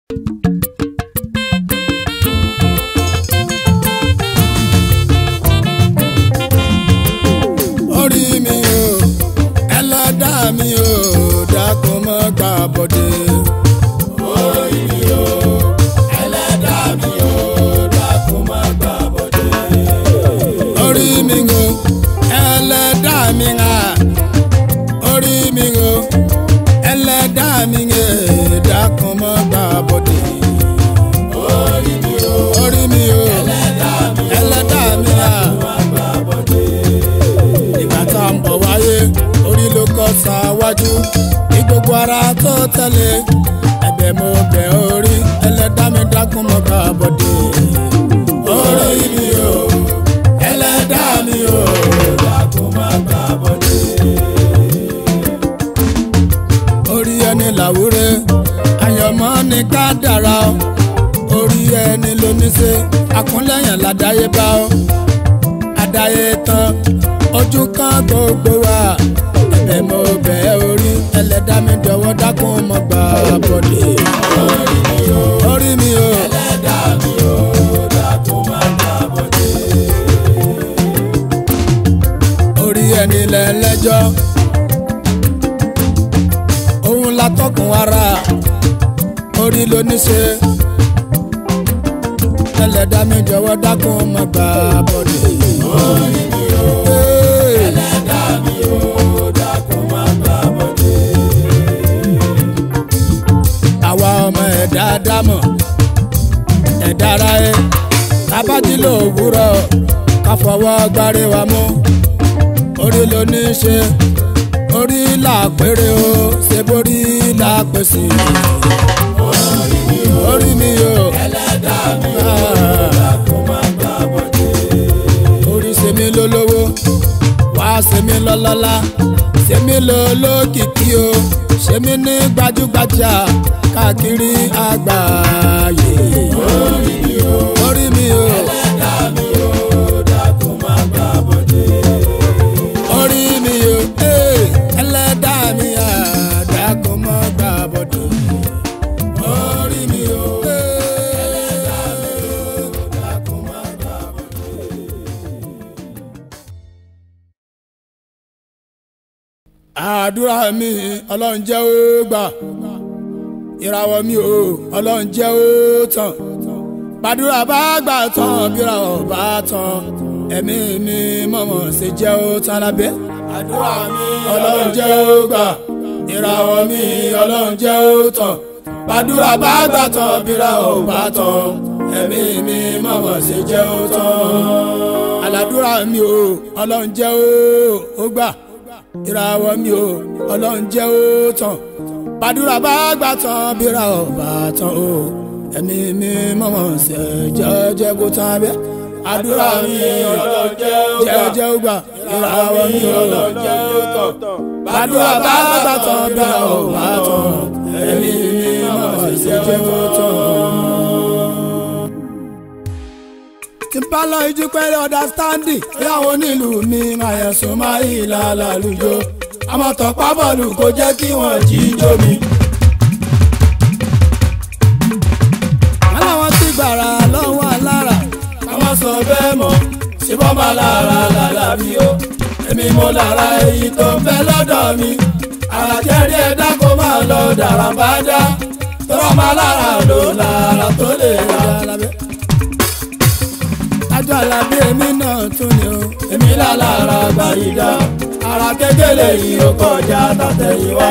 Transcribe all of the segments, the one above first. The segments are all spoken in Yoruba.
orí mi o ẹlẹ́dàá mi o dákun mọ́ gbà bọ́dé. orí mi o ẹlẹ́dàá mi o dákun mọ́ gbà bọ́dé. orí mi o ẹlẹ́dàá mi ha orí mi o ẹlẹ́dàá mi ha dákun mọ́ gbà bọ́dé. orí mi o orí mi o ẹlẹ́dàá mi o ẹlẹ́dàá mi ha ìgbà tá à ń bọ̀ wáyé orí ló kọ́ ṣáwájú ní gbogbo ara tó tẹ̀lé ẹ̀bẹ̀ mo bẹ̀ orí ẹlẹ́dá mi dákun mọ́ bá bọ̀dé. orí mi o ẹlẹ́dá mi o dákun mọ́ bá bọ̀dé. orí ẹni làwúrẹ́ àyànmọ́ ni ká dára o orí ẹni ló ní ṣe àkúnlẹ̀yìn ládàáyébá o àdáyé tán ojú kan gbogbo wa ẹ̀bẹ̀ mo bẹ̀ ẹ́ orí ẹlẹ́dá mi jọ̀wọ́ dákun mọ́ gbà bọ̀dé. orí mi o orí mi o ẹlẹ́dá mi o dákun mọ́ gbà bọ̀dé. orí ẹni lẹ́lẹ́jọ́ òun la tọkùn ara orí ló ní ṣe ẹlẹ́dá mi jọ̀wọ́ dákun mọ́ gbà bọ̀dé. orí mi o ẹlẹ́dá mi o dákun mọ́ gbà bọ̀dé. àwa ọmọ ẹ̀dá dámọ̀ ẹ̀dá ara ẹ̀ tábàdí ló wúrọ̀ ká fọwọ́ gbárí wa mú orí ló ní í ṣe orí là péré o ṣe borí là pèsè. orí mi o ẹlẹ́dá mi o dákun mọ́ gbà bọ̀dé. orí ṣe mí lólówó wá ṣe mí lọ́lọ́lá ṣe mí lólókìkí o ṣe mí ní gbajúgbajà káàkiri àgbáyé. orí mi o orí mi o ẹlẹ́dá mi o dákun má gbà bọ̀dé. orí mi o ee, ẹlẹ́dá mi à dákun má gbà bọ̀dé. orí mi o ee, ẹlẹ́dá mi o dákun má gbà bọ̀dé. àdúrà mi ọlọ́run jẹ́ ó gbà ìràwọ̀ mi ò ọlọ́run jẹ́ ó tàn gbàdúrà bá gbà tán bíràwọ̀ bá tán ẹ̀mí mi mọ̀mọ́ ṣe jẹ́ ó tán lábẹ́ àdúrà mi ọlọ́run jẹ́ ó gbà ìràwọ̀ mi ọlọ́run jẹ́ ó tàn gbàdúrà bá gbà tán bíràwọ̀ bá tán ẹ̀mí mi mọ̀mọ́ ṣe jẹ́ ó tán àlàdúrà mi ò ọlọ́run jẹ́ ó ó gbà ìràwọ̀ mi ò ọlọ́run jẹ́ ó tàn gbàdúrà bá gbà tán bíra ọ̀ bá tán o ẹ̀mí mi mọ̀mọ́ ṣe jẹ́jẹ́ kó tán abẹ́ àdúrà mi ọlọ́run jẹ́ ó gbà ìràwọ̀ mi ọlọ́run jẹ́ ó tàn gbàdúrà bá gbà tán bíra ọ̀ bá tán ẹ̀mí mi mọ̀mọ́ ṣe jẹ́ kó tán tí n bá lọ ijú pẹ́lẹ́ understanding láwọn onílù mi àyẹ̀sùn máa yí lálàlùjọ àmọ́ tọ́pá bọ́ọ̀lù kò jẹ́ kí wọ́n jíjó mi. aláwọn ti gbàrà lọ́wọ́ alára ká má sọ bẹ́ẹ̀ mọ́ síbọn bá lára lára bí ó èmi mo lára èyí tó ń bẹ lọ́dọ̀ mi àràjẹ́rí ẹ̀dá kó máa lọ dàrá bá dá tọ́rọ máa lára lò lára tó lè ra lábẹ́ àjọ àlàbí èmi náà tún ni o. èmi lálára gbàyídá ara kékeré yìí ó kọjá tàtẹ̀yìnwá.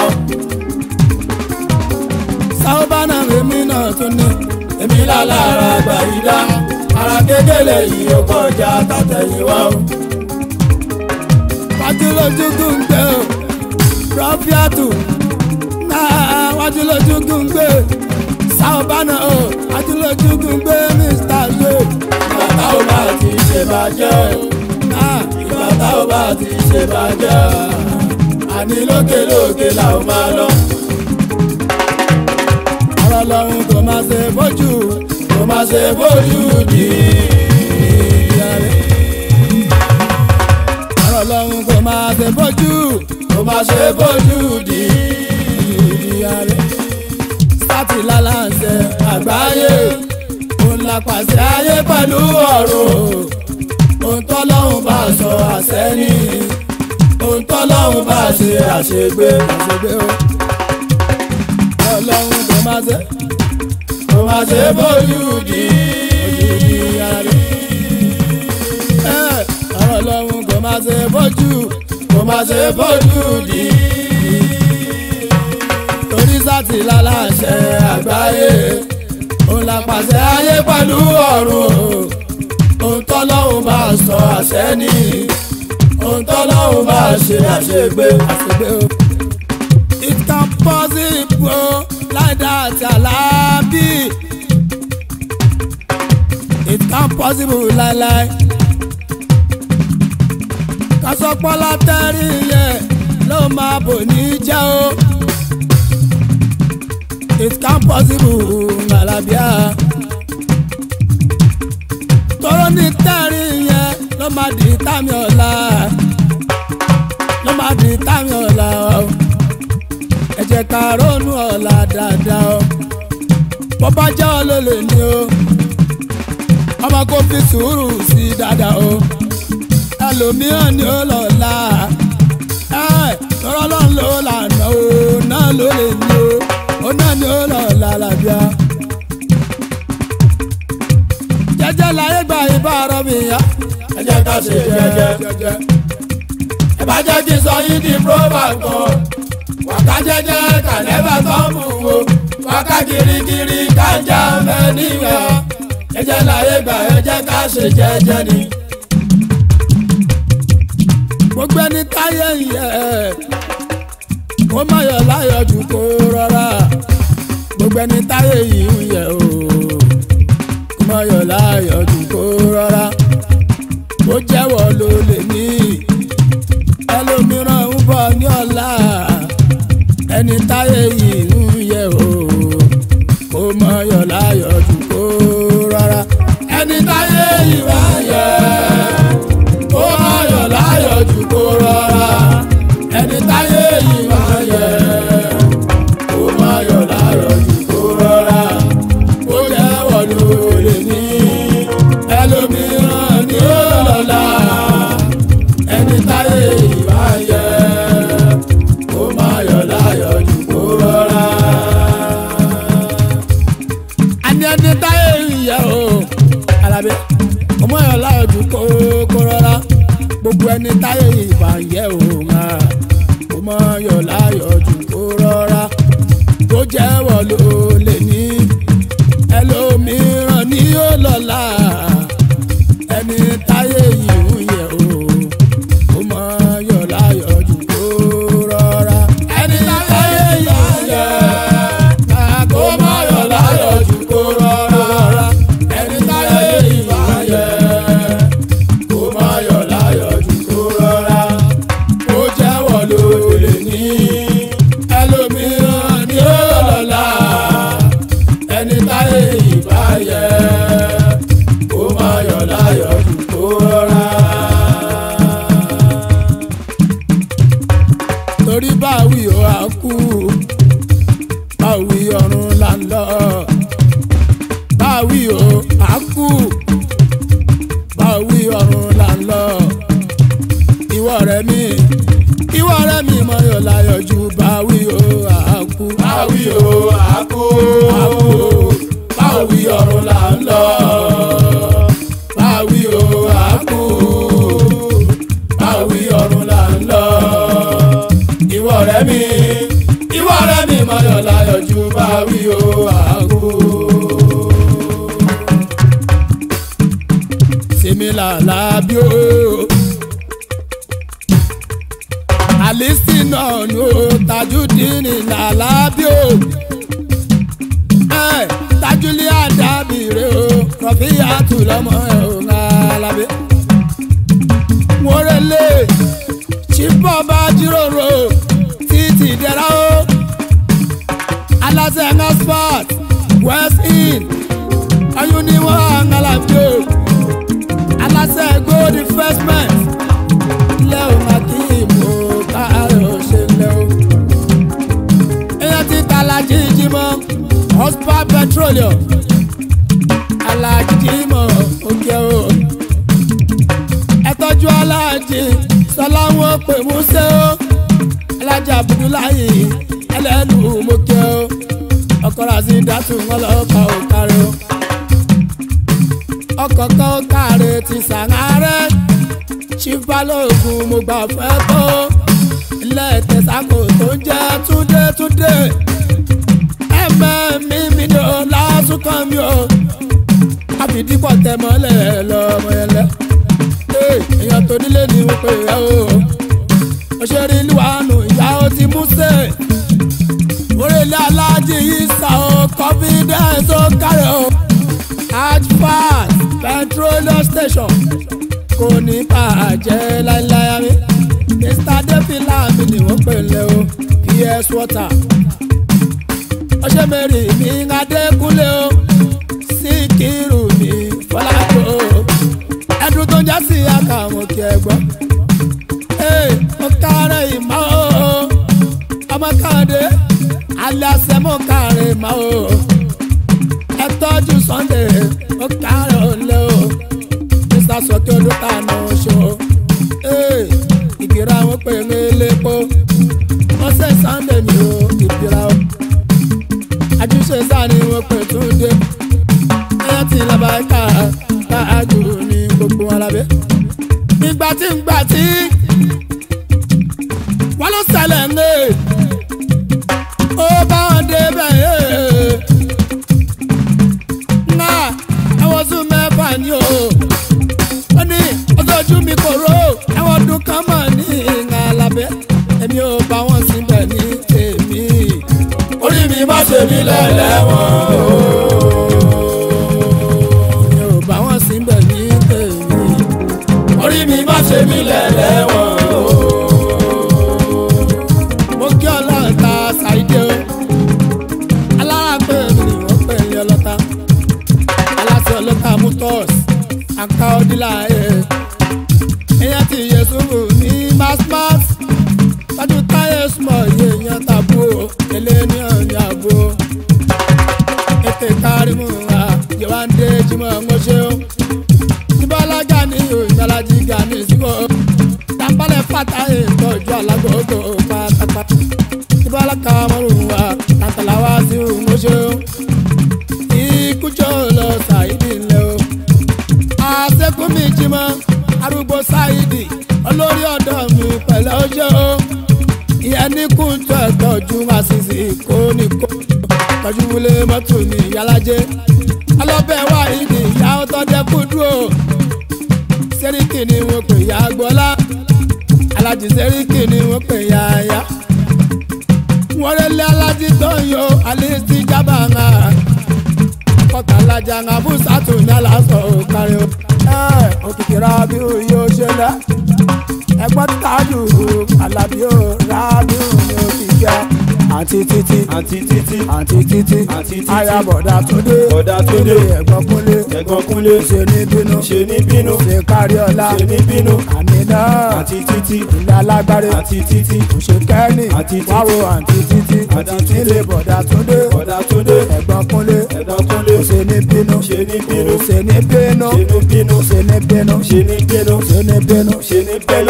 sáwọ́bánà èmi náà tún ni. èmi lálára gbàyídá ara kékeré yìí ó kọjá tàtẹ̀yìnwá. wájú lójú gúngbẹ́ o rọ́fíàtù náà wájú lójú gúngbẹ́ sáwọ́bánà o wájú lójú gúngbẹ́ mr joe ìgbà tá ò bá ti ṣe bàjẹ́ ìgbà tá ò bá ti ṣe bàjẹ́ àní lókè lókè là ó máa lọ. ọ̀rọ̀ lọ́hún kò máa ṣe bójú kò máa ṣe bójú dì í. ọ̀rọ̀ lọ́hún kò máa ṣe bójú kò máa ṣe bójú dì í. sátì lálàsẹ àgbáyé òun la pàṣẹ ayé pẹ̀lú ọ̀run ohun tọ́lọ́hún bá sọ àṣẹ ní ohun tọ́lọ́hún bá ṣe àṣegbé àṣegbé o ọlọ́run kò má ṣe kò má ṣe bójú di ojú di ara rẹ̀ ẹ̀ ọlọ́run kò má ṣe bójú kò má ṣe bójú di torí sátì lálàṣẹ àgbáyé òun la pàṣẹ ayé pẹ̀lú ọ̀run ohun tọ́lọ́hún bá sọ àṣẹ ní ohun tọ́lọ́hún bá ṣe àṣegbé àṣegbé o. it can possible like that alábí it can possible láíláí kásọpọ́lá tẹ́rì yẹn ló máa bò ní jẹ́ o it can possible alábíà tọrọ ní tẹ́rì yẹn ló máa di tàmí ọ̀la ló máa di tàmí ọ̀la o ẹ jẹ́ ká ronú ọ̀la dáadáa o bó bá jẹ́ ọ ló lè ní o ọmọ kò fi sùúrù sí i dáadáa o ẹlòmíràn ni ó lọ́la ẹ tọrọ lọ́n ló lànà o náà ló lè ní o ó náà ni ó lọ́la làbíà jẹ́jẹ́ láyé gba ibà ọ̀rọ̀ mi yá. ẹ jẹ́ ká ṣe jẹ́jẹ́. ẹ bá jẹ́ kí n sọ yín di proverb kan. wàká jẹ́jẹ́ kà nẹ́bà tán mú wo. wàká kirikiri kájà mẹ́nìyà. jẹ́jẹ́ láyé gba ẹ jẹ́ ká ṣe jẹ́jẹ́ ni. gbogbo ẹni táyé yẹ kó má yọ láyọ̀ jù kó rọra gbogbo ẹni táyé yìí ń yẹ o mọyọ̀ láyọ̀ jù kó rọra ó jẹ́wọ́ ló lè ní ẹlòmíràn ń bọ̀ ní ọ̀la ẹni táyé yìí ń yẹ o kó mọyọ̀ láyọ̀ jù kó rọra ẹni táyé yìí wá yẹ kó mọyọ̀ láyọ̀ jù kó rọra ẹni táyé yìí wá yẹ kó mọyọ̀ láyọ̀ jù kó rọra ó jẹ́wọ́ ló lè ní ẹlòmíràn ní ọ̀la ẹni táyé ìbá yẹ kó má yọ̀ láyọ̀ jù kó rọra. àní ẹni táyé ìyẹ o alábẹ́ kó má yọ̀ láyọ̀ jù kó kó rọra gbogbo ẹni táyé ìbá yẹ o ńlá kó má yọ̀ láyọ̀ jù kó rọra ó jẹ́wọ́ ló lè ní ẹlòmíràn ní ó lọ́la ẹni táyé yìí ń yẹ o ó mọ yọ̀ láyọ̀ jù kó rọra. ẹni táyé yìí ń yẹ kó mọ yọ̀ láyọ̀ jù kó rọra. ẹni táyé yìí ń yẹ kó mọ yọ̀ láyọ̀ jù kó rọra. ó jẹ́wọ́ ló lè ní ẹlòmíràn ní ó lọ́la ẹni táyé ìbá yẹ kó má yọ̀ láyọ̀ jù kó rọra. torí báwí ó á kú báwí ọ̀run là ń lọ báwí ó á kú báwí ọ̀run là ń lọ ìwọ rẹ mi ìwọ rẹ mi mọ yọ̀ láyọ̀ jù báwí ó á kú. Báwí o, àkó. báwí ọ̀run là ń lọ. báwí o àkú. báwí ọ̀run là ń lọ. ìwọ rẹ mi ìwọ rẹ mi mọ̀yọ̀ láyọ̀ ju báwí o àkú. sèmi làlá bí o. àlìsí náà ló Tajudeen làlá bí o tajuli adabire o kọfí àtúlọmọ ẹ ò ń alábẹ. wọ́rẹ́lẹ̀ chibọ́ bá jíròrò títí dẹ́ra o aláṣẹ expert west in ọyún ni wọ́n ń alábẹ o aláṣẹ gold investment ilé o máa kí ìmọ̀ káàrọ̀ ṣe lẹ́ o èèyàn ti tàlàjì jí mọ́ prosper petroleum alájí mọ̀ òkè o ẹ tọ́jú alájí sọláwọ́ pè músẹ́ o alájí abudulayi ẹlẹ́nu mọ́kẹ́ o ọkọ̀ rasi dátù wọn lọ́ọ́ pa òkàrẹ́ o ọkọ̀ kan kàrẹ́ ti sàárẹ̀ chief balógun mo gbà fẹ́ tó ilé tẹ̀sákò tó ń jẹ́ túndé túndé ẹ̀mẹ́ mi mi ni o lásùkàn mi o àfìdípọ̀ tẹ mọ́lẹ̀ lọ́mọ ẹlẹ́ èèyàn tó nílé ni wọ́n pè é o òṣèré ìlú àánú ìyá ó ti mú sè orílẹ̀ aláàjì yìí sà ó confidence ó kárẹ̀ o hajj petroleum station kò ní bàjẹ́ láéláé mi mr defila mi ni wọ́n pè lẹ́ o ps water ọṣẹ mẹ́rin mi adékúnlé o síkírù mi fọlájò ẹdun tó ń já sí àkàwọn kí ẹ gbọ́ mo kárẹ̀ ìmọ̀ o ọmọ káàdé aláṣẹ mo kárẹ̀ ìmọ̀ o ẹ tọ́jú sunday mo kárẹ̀ òǹlẹ̀ o mr sọkẹ́ olùtànà ṣo ìgbéra wọn pè mí lépo wọ́n ṣe sunday mi o ìgbéra o àjùṣe sáré wọn pè tún dé ẹyẹ tí lọ́ba ká káàjù ní gbogbo wọn lábẹ́. ìgbà tí ń gbà tí wọ́n ló ṣẹlẹ̀ ń lé ó bá wọn dé bẹ́ẹ̀ ńlá ẹwọ́n sún mẹ́fà ni o ó ní ọjọ́jú mi kò ró ẹwọ́n ọdún kan mọ̀ ní ìhà lábẹ́ èmi ò bá wọn síbẹ̀ ní tèmi orí mi má ṣe mí lẹ́lẹ́wọ̀n o. mi ò bá wọn síbẹ̀ ní tèmi. orí mi má ṣe mí lẹ́lẹ́wọ̀n o. mo kí ọlọ́run ta ṣàìdé o alára pé mi ni wọ́n pè ní ọlọ́ta aláṣẹ ọlọ́ta mutos àká ọdílà ẹ̀ èèyàn ti yẹ sùúrù ní masmas tájú táyé súnmọ́ iye èèyàn tàbú o èlé ní ọ̀nà àbò ètè kárímù wa yewande jimoh ńgọ́ṣẹ́ o ìbálájà ní ìyàlájì gani síbò tàbálẹ̀ fata ìtọ́jú alágbogbo pátápátá ìbálaka mọ́rùn wa tàtàláwá sí ńgọ́ṣẹ́ o ìkújọ́ lọ ṣàìdí ńlẹ̀ o àṣekúnmi jimọ̀ arúgbó ṣáìdì olórí ọ̀dọ́ mi pẹ̀lẹ́ ọjọ́ o ìyẹn ní kúntù ẹ̀tọ́jú àṣìṣe kó ní kó tọ́jú wọlé mọ́tò ní yálàjẹ́ ọlọ́bẹ̀ wà ìdí ìyá ọtọ́jẹ́ kú dúró sẹ́ríkì ni wọ́n pè ya gbọ́lá alájí sẹ́ríkì ni wọ́n pè ya ya wọ́n rẹ́lẹ́ alájí tó ń yo alẹ́sí jábà ńlá kọ́tà alájà ńlá bùsàtù ní aláṣọ òkàrí o òkìkí rábí yóò ṣe lẹ́ ẹgbọ́n tájù alábí ó rábí ní òkìkí àti títí àǹtí títí àti títí Àǹtí títí. ayabọ̀dà túndé Bọ̀dá Túndé. ẹ̀gbọ́n kúnlé ẹ̀gbọ́n kúnlé ṣe ní bínú ṣe ní bínú ṣe kárí ọlá ṣe ní bínú àmì náà àǹtí títí ilé alágbárí àǹtí títí ṣe kẹ́ni Àǹtí títí. wáwo àǹtí títí Àǹtí títí. nílé bọ̀dà túndé bọ̀dá túndé ẹ̀gbọ́n kúnlé ẹ̀gbọ́n kúnlé ṣe ní bínú ṣe ní bínú ṣe ní bínú ṣe ní bínú ṣe ní bínú ṣe ní bínú ṣe ní bínú. ṣe ní bẹ́lú.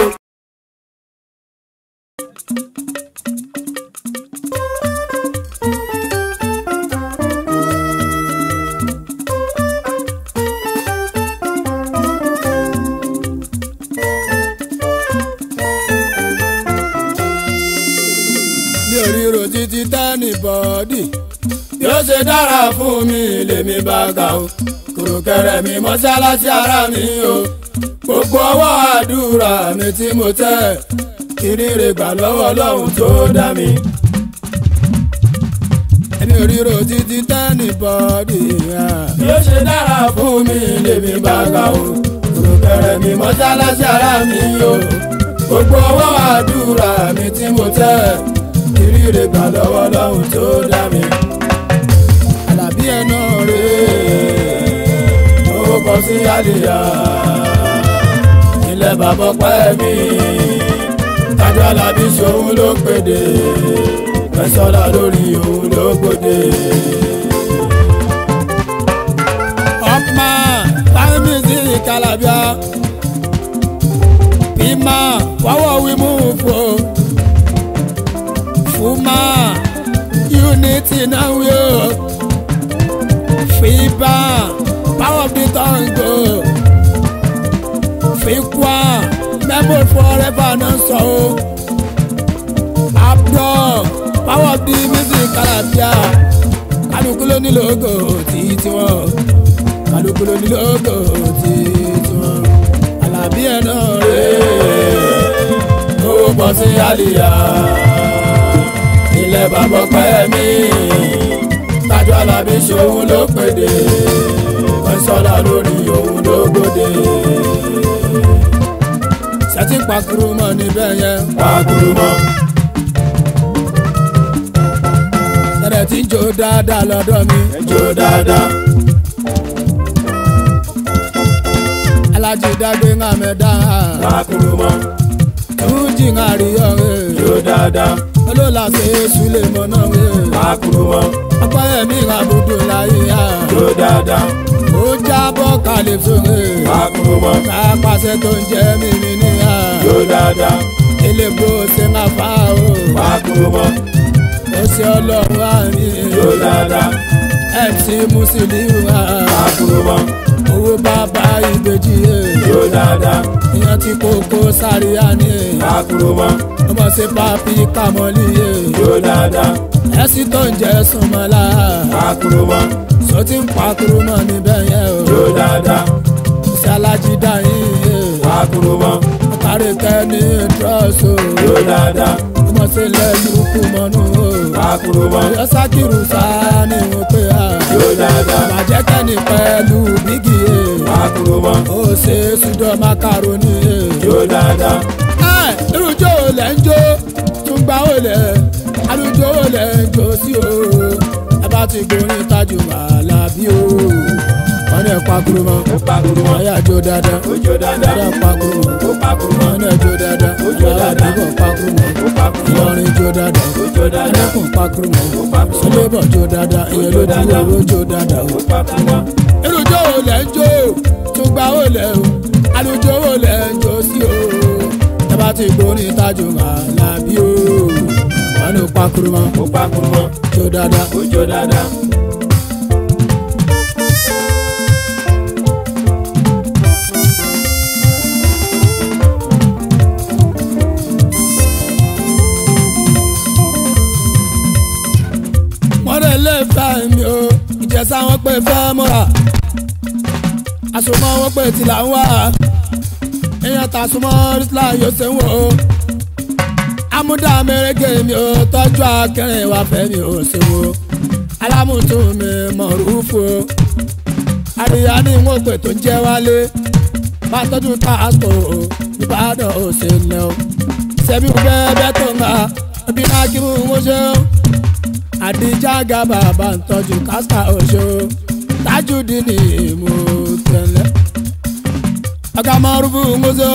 mi ò ríro títí tẹ́nì bọ́ọ̀dì bí ó ṣe dára fún mi lèmi bá ga o kùrùkẹrẹ mi mọ́ṣáláṣí ara mi o gbogbo ọwọ́ àdúrà mi tí mo tẹ̀ kìrìrì gbà lọ́wọ́ lọ́hùn tó dá mi. èmi ò ríro títí tẹ́nì bọ́ọ̀dì bí ó ṣe dára fún mi lèmi bá ga o kùrùkẹrẹ mi mọ́ṣáláṣí ara mi o gbogbo ọwọ́ àdúrà mi tí mo tẹ̀ ìrírí gbà lọ́wọ́ lọ́hùn tó dá mi. Àlàbí ẹ̀nà rèé ó kọ sí àlìyá ilẹ̀ bàbá pẹ́ mi. Tájú Àlàbí ṣòun ló pèdè fẹsọ̀lá lórí òun ló gbòde. kálàbíà bímà fọwọ́ wí mú fò fúmà unity náà wí o fìbà power of the tongue go fìkwà memory forever náà sọ o abdul power of the music kálàbíà kálukú ló ní lógo tí tiwọn kálukú ló ní lógo tí tiwọn alábí ẹ̀ náà rèé ó bọ́ sí àlìyá ilẹ̀ bàbá pẹ́ mi tájú alábí ṣòun ló pèdè kọ́sọ́lá lórí òun ló gbòde ṣẹ́tí pakuru mọ́ níbẹ̀ yẹn pàkúrú mọ́ tẹ̀lẹ̀ tí ń jó dáadáa lọ́dọ̀ mi jó dáadáa alájí dágbé ńlá mẹ́ta pàkúrú mọ́ túnjì ńlá rí ọ̀rẹ́ jó dáadáa olóòlà ṣe é súlẹ̀ mọ́ náà rẹ̀ pàkúrú mọ́ ọpẹ́ ẹ̀mí ìràbùdù láyé yá jó dáadáa ó jábọ́ kalẹ̀ sóre pàkúrú mọ́ kápásẹ̀ tó ń jẹ́ mímí níyà jó dáadáa elébo ṣe máa fà ó pàkúrú mọ́ ó ṣe ọlọ́run àárín jó dáadáa mc musiliu pàkúrú mọ́ owó bàbá ìbejì jó dáadáa ìyẹn tí kókó sáré àní pàkúrú mọ́ ọmọ sí papi kàmọ́lì jó dáadáa ẹ̀sìn tó ń jẹ́ súnmọ́lá pàkúrú mọ́ sọ ti ń pakuru mọ́ níbẹ̀ yẹn o jó dáadáa ṣe alájí dáhìn pàkúrú mọ́ kárí kẹ́ni trọ́ọ̀sì jó dáadáa ọmọ sí lẹ́yìn kú mọ́nú o pàkúrú mọ́ ọyọ sákìrù sáà ni wọ́n pè á jó dáadáa bàjẹ́ kẹ́ni pẹ̀lú bígì pàkúrú mọ́ ó ṣe sùdọ̀ makaroni. jó dáadáa ẹ irújó lẹ̀ ń jó tún gbà ó lẹ̀ alùjó lẹ̀ ń jó sí o ẹ bá ti gbórin tajú Àlàbí o wọn ní ẹ pakuru mọ́ ó pàkúrú mọ́ ọyà jó dáadáa ó jó dáadáa ọyà pakuru mọ́ ó pàkúrú mọ́ wọn ní ẹ jó dáadáa Ó jó ọyà dáadáa. àdúgbò pakuru mọ́ ó pàkúrú mọ́ Ìlọrin jó dáadáa ó jó dáadáa ẹlẹ́kùn pakuru mọ́ ó pàkúrú mọ́ sọlẹ́bọ̀ jó dáadáa ìyẹn ló dúró owó jó dáadáa o ó pàkúrú mọ́ irújó wo lẹ̀ ń jó tún gbà ó lẹ̀ o alùjó wo lẹ̀ ń jó sí o ẹ bá ti gbórin tajú Àlàbí o wọn ní pakuru mọ́ ó pàkúrú mọ́ jó dáadáa. ó jó dáadáa wọ́n lè lè fẹ́ mi o ìjẹsà wọn pé fẹ́ mọ́ra àsomọ́ wọn pé tìlà ń wá èèyàn tà súnmọ́ rísílà yóò ṣe ń wò ó amúdá mẹ́rẹ́gẹ́ mi ò tọ́jú akẹrin wá fẹ́ mi ò ṣe wò alámùtún mi mọ̀rúfù o àríyá ni wọ́n pè tó ń jẹ́ wálé bá tọ́jú tààtò o ìbàdàn ò ṣe lẹ́ o ṣẹ́bí bẹ́ẹ̀ bẹ́ẹ̀ tó ń ga ẹbí náà kí mú wọn ṣe o àdìjà gàbà bá ń tọ́jú kásítà oṣù tájúdì ní ìmú tẹ̀lé. ọ̀gá mọ́rùbù ńgọ́sọ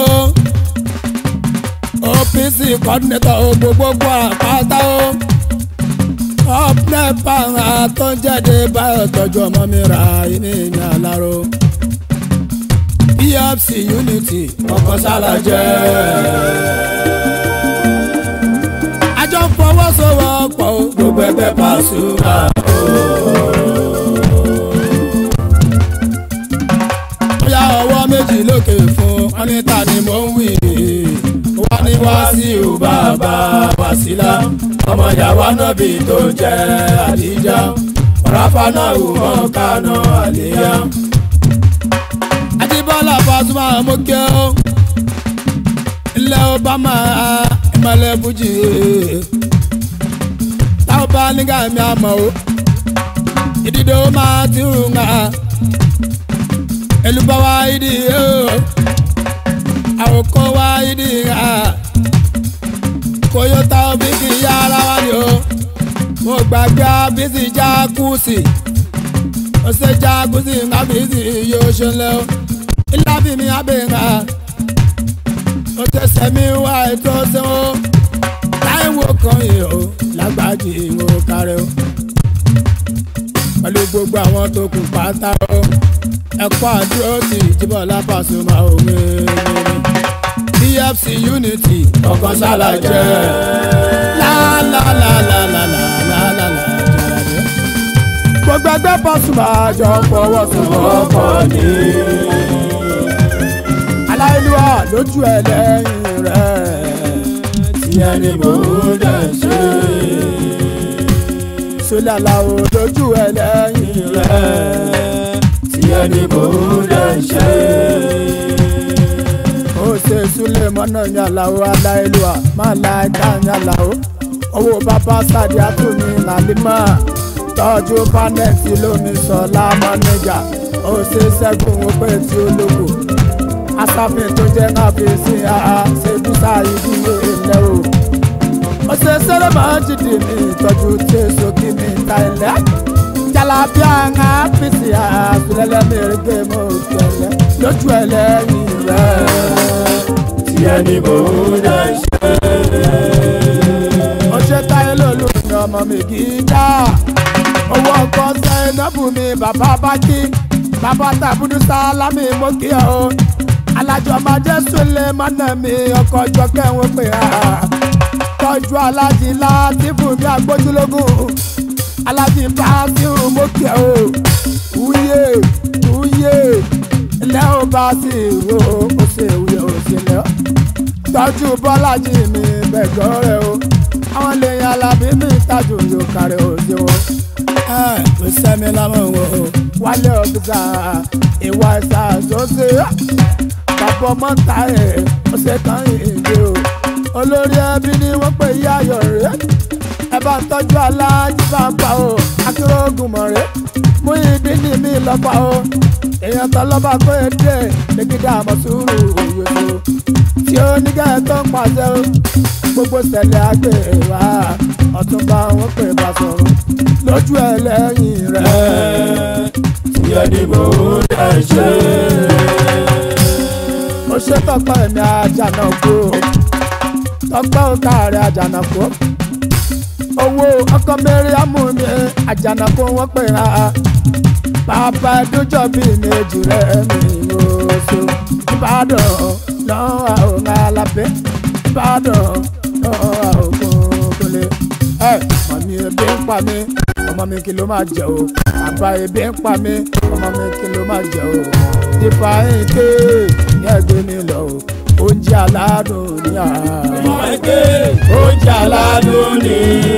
OPC coordinator gbogbogbò àpáta o ọ̀pnẹ́pà àtọ́jáde báyọ̀ tọ́jú ọmọ mi ra ìní ìyìn àlárò PFC unity ọkọ̀ sálà jẹ́ àjọ fọwọ́sowọ́pọ̀ o. gbogbo ẹgbẹ́ Pasuma bóyá ọwọ́ méjì lókè fún wọn ní ta ni mò ń wí. wá ní wá sí Wàsíù bàbá Wàsílà ọmọ yàwá nọ́bì tó jẹ́ Àdíjà ọ̀ráfà náà wù mọ́ kánà àlìyá Adébọ́lá Pasuma mọ́kẹ́ ó. ilẹ̀ Obama ìmọ̀lẹ̀ Bùjì. táwọn bá nígbà mi àmọ́ o. ìdídò máa ti hù ń ha. èlùbọ́ wa ìdí o. àwòkọ́ wa ìdí ha. Toyota bísí yára wá ni o. mo gbàgbé bísí jákùsì. ó ṣe jákùsì ńlá bísí yóò ṣe lẹ́ o. ilá bí mi abẹ́ ńlá. ó tẹsẹ̀ mi wá ètò ṣẹ́wọ́. táìwò kan yìí o lágbájì ìwò kárẹ́ o. pẹ̀lú gbogbo àwọn tó kù pátá o. ẹ̀kọ́ àdúró ti ìjìbọ̀lá Pasuma òwe TFC unity ọkàn sálà jẹ́ lálálálálálálálálá gbogbo ẹgbẹ́ Pasuma jọ fọwọ́sowọ́pọ̀ ní aláìlúwà lójú ẹ lẹ́yìn rẹ̀ ìyẹn ni mò ń dẹ̀ ṣe. sólà làwọn lójú ẹ lẹ́yìn rẹ̀ ìyẹn ni mò ń dẹ̀ ṣe. ó ṣe súlẹ̀ mọ́nà yàlàó aláìlúwà máa la ẹ̀ka yàlàó owó bàbá sàdí àtúnmí nàlímà tọ́jú pánẹ́ẹ̀tì lómi sọ̀lá mọ́nẹ́jà ó ṣe ṣẹ́gun ó pé tí ó lóko asáfin tó jẹ́ káfíńsì àá ṣe bísà ìdílé ilẹ̀ o. ó ṣe sẹ́rẹ̀ máa ń jìdì mí ìtọ́jú tí èso kí mi ta ilẹ̀. jalapia ń áfíìsì àṣìlẹ́lẹ̀ mẹ́rin gbé mọ́ òkèlè lójú ẹlẹ́yìn rẹ̀. ìyẹn ni mò ń dẹ̀ ṣe. ó ṣe táyé lólu ní ọmọ mi kì í dá. owó ọkọ Zainabu mi bàbá bá kí bàbá tàbúdú sálámì mo kí ọ o alájọ máa jẹ́ sólè mọ́nà mi ọkọ̀ ọjọ́ kẹ́hìn pé ha tọ́jú alájí látìfù mi àgbójúlógún alájí báṣíù mo kí ọ o wúyè wúyè ilẹ̀ ò bá sí ìwò ó ṣe wúyè ó ṣe lẹ́ tọ́jú bọ́lájì mi bẹ̀gọ́ rẹ o àwọn lèèyàn alábí mi tájú yóò kárẹ̀ òde o. ẹ kò sẹ́mi lámọ̀ wò ó wálé ọ̀gbìnsà ìwà ẹ̀sà àzọ́sẹ̀ bàbá ọmọ ta ẹ̀ ó ṣe kàn ìdè o. olórí ẹbí ni wọ́n pè yí ayọ̀ rẹ̀ ẹ bá ń tọ́jú aláàjì bá ń pa o akérògùn mọ̀ rẹ̀ mú ìdí ní mi lọ́pàá o èèyàn tó lọ́ba kó e dé lẹ́gídà àmọ́ sùúrù òyòdò tí ó ní kẹ́ ẹ tó ń pàṣẹ o gbogbo ṣẹlẹ̀ àgbè wá ọ̀túnba wọn pè bá sọ̀rọ̀ lójú ẹ lẹ́yìn rẹ̀. ìyẹn ni mò ń dẹ̀ ṣe. ó ṣe tọpẹ mi àjànàkú tọpẹ òkàrẹ àjànàkú owó ọkọ mẹríàmù mi àjànàkú wọn pè á bàbá ẹdúnjọ bíi méjì rẹ mi oṣù ìbàdàn lọ́wọ́ àwọn alábẹ́ ìbàdàn lọ́wọ́ àwọn kòkòlè. ẹ mọ̀mí ebi ń pa mí ọmọ mi kí ló máa jẹ o bàbá ebi ń pa mí ọmọ mi kí ló máa jẹ o ìfà èké ní ẹgbẹ́ mi lọ o oúnjẹ aládùn ní àná. ọmọ ẹgbẹ́ oúnjẹ aládùn ni.